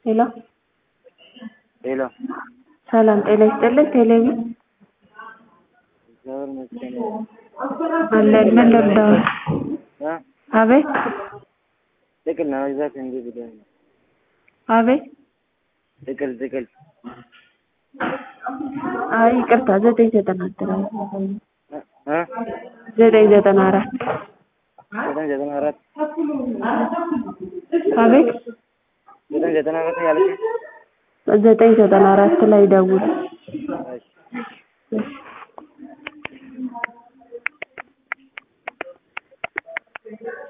ሄሎ ሄሎ ሰላም ጤና ይስጥልን ቴሌቪ እግዚአብሔር ይመስገን። አለን ምን ልርዳዎት? እ አቤት ጥቅል ለመግዛት እንጂ ብሎኝ ነው። አቤት ጥቅል ጥቅል አይ ይቅርታ ዘጠኝ ዘጠና አራት እ እ ዘጠኝ ዘጠና አራት ዘጠኝ ዘጠና አራት አቤት ዘጠኝ ዘጠና አራት ያለች ዘጠኝ ዘጠና አራት ላይ ደውል እሺ